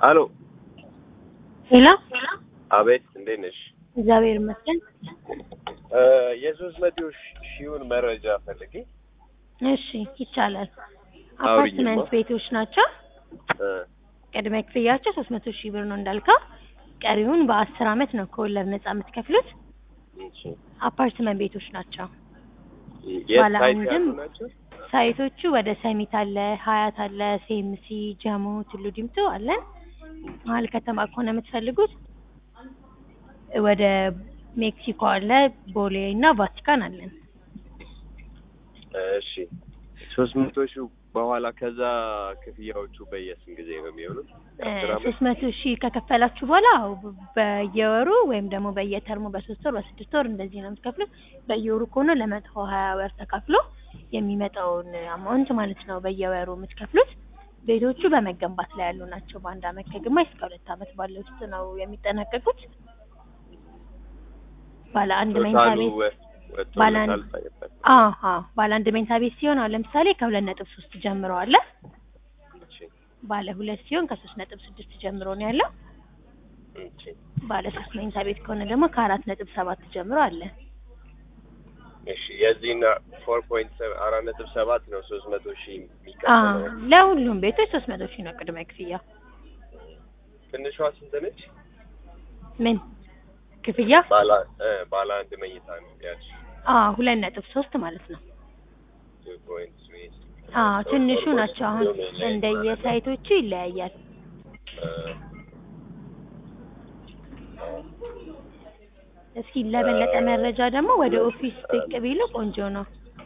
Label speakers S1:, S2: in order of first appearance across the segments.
S1: አሎ
S2: ሄሎ
S1: አቤት፣ እንዴት ነሽ?
S2: እግዚአብሔር ይመስገን።
S1: የሶስት መቶ ሺውን መረጃ ፈልጌ።
S2: እሺ ይቻላል።
S1: አውሪኝማ።
S2: አፓርትመንት ቤቶች ናቸው።
S1: እ
S2: ቅድመ ክፍያቸው ሶስት መቶ ሺህ ብር ነው እንዳልከው። ቀሪውን በአስር አመት ነው ከወለድ ነጻ የምትከፍሉት።
S1: እሺ።
S2: አፓርትመንት ቤቶች ናቸው።
S1: የት
S2: ባለ
S1: ሳይት
S2: አንድም
S1: ያሉ ናቸው?
S2: ሳይቶቹ ወደ ሰሚት አለ፣ ሀያት አለ፣ ሴምሲ፣ ጀሞ፣ ቱሉ ዲምቱ አለን። መሀል ከተማ ከሆነ የምትፈልጉት ወደ ሜክሲኮ አለ፣ ቦሌ እና ቫቲካን አለን።
S1: እሺ። ሶስት መቶ ሺው በኋላ ከዛ ክፍያዎቹ በየስንት ጊዜ ነው የሚሆኑት? አስር አመት?
S2: ሶስት መቶ ሺህ ከከፈላችሁ በኋላ አዎ፣ በየወሩ ወይም ደግሞ በየተርሙ በሶስት ወር በስድስት ወር እንደዚህ ነው የምትከፍሉት። በየወሩ ከሆነ ለመቶ ሀያ ወር ተከፍሎ የሚመጣውን አማውንት ማለት ነው በየወሩ የምትከፍሉት። ቤቶቹ በመገንባት ላይ ያሉ ናቸው። በአንድ አመት ከግማሽ እስከ ሁለት አመት ባለ ውስጥ ነው የሚጠናቀቁት። ባለ አንድ መኝታ
S1: ቶታሉ
S2: ቤት
S1: ወ- ወጥቶ
S2: ባለ
S1: ለታል
S2: አንድ-
S1: ሳይባል።
S2: አሀ ባለ አንድ መኝታ ቤት ሲሆን አሁን ለምሳሌ ከሁለት ነጥብ ሶስት ጀምሮ አለ።
S1: እሺ።
S2: ባለ ሁለት ሲሆን ከሶስት ነጥብ ስድስት ጀምሮ ነው ያለው።
S1: እሺ።
S2: ባለ ሶስት መኝታ ቤት ከሆነ ደግሞ ከአራት ነጥብ ሰባት ጀምሮ አለ።
S1: እሺ። የዚህና ፎር ፖይንት አራት ነጥብ ሰባት ነው ሶስት መቶ ሺህ
S2: አዎ
S1: የሚከፈለው።
S2: ለሁሉም ቤቶች ሶስት መቶ ሺህ ነው ቅድመ ክፍያ።
S1: ትንሿ ስንት ነች?
S2: ምን ክፍያ?
S1: ባለ እ ባለ አንድ መኝታ ነው ያልሽ።
S2: አዎ ሁለት ነጥብ ሶስት ማለት ነው።
S1: two point three
S2: አዎ ትንሹ ናቸው። አሁን እንደየሳይቶቹ ይለያያል።
S1: እ
S2: እስኪ ለበለጠ መረጃ ደግሞ ወደ ኦፊስ ብቅ ቢሉ ቆንጆ ነው።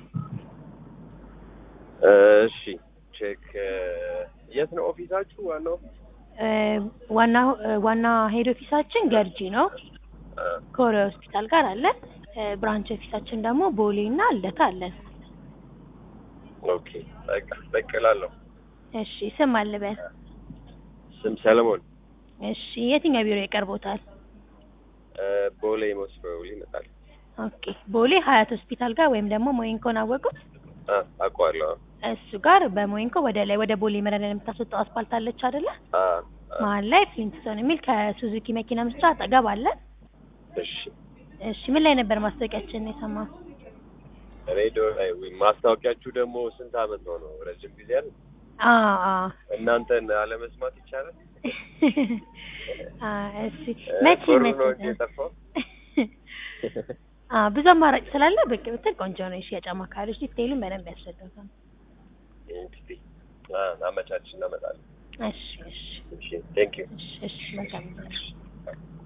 S1: እሺ ቼክ የት ነው ኦፊሳችሁ? ዋናው ኦፊስ?
S2: እ ዋና ዋና ሄድ ኦፊሳችን ገርጂ ነው
S1: እ
S2: ኮሪያ ሆስፒታል ጋር አለ። እ ብራንች ኦፊሳችን ደግሞ ቦሌ እና አለታ አለን።
S1: ኦኬ በቃ በቃ እላለሁ።
S2: እሺ ስም አልበል።
S1: ስም ሰለሞን
S2: እሺ የትኛው ቢሮ ይቀርቦታል?
S1: እ ቦሌ ሞስት ፕሮባብሊ ይመጣል።
S2: ኦኬ ቦሌ ሀያት ሆስፒታል ጋር ወይም ደግሞ ሞይንኮን አወቁት?
S1: አ አውቀዋለሁ።
S2: እሱ ጋር በሞይንኮ ወደ ላይ ወደ ቦሌ መረዳ የምታስወጣው አስፓልት አለች አይደለ?
S1: አ አ
S2: መሀል ላይ ፍሊንትስቶን የሚል ከሱዙኪ መኪና መስጫ አጠገብ አለ።
S1: እሺ
S2: እሺ ምን ላይ ነበር ማስታወቂያችን የሰማው?
S1: ሬዲዮ ላይ ወይ ማስታወቂያችሁ ደግሞ ስንት አመት ሆነው? ረጅም ጊዜ አለ።
S2: አ አ
S1: እናንተን አለመስማት ይቻላል?
S2: አ እሺ
S1: እ
S2: መቼ
S1: ብሩ
S2: መቼ
S1: ነው እንጂ የጠፋው።
S2: አ ብዙ አማራጭ ስላለ ብቅ ብትል ቆንጆ ነው። የሽያጭ አማካሪዎች ዲቴይሉን በደንብ ያስረዳታል።
S1: እንግዲህ አ አመቻች እናመጣለን።
S2: እሺ እሺ
S1: እሺ ቴንክ ዩ
S2: እሺ እሺ መልካም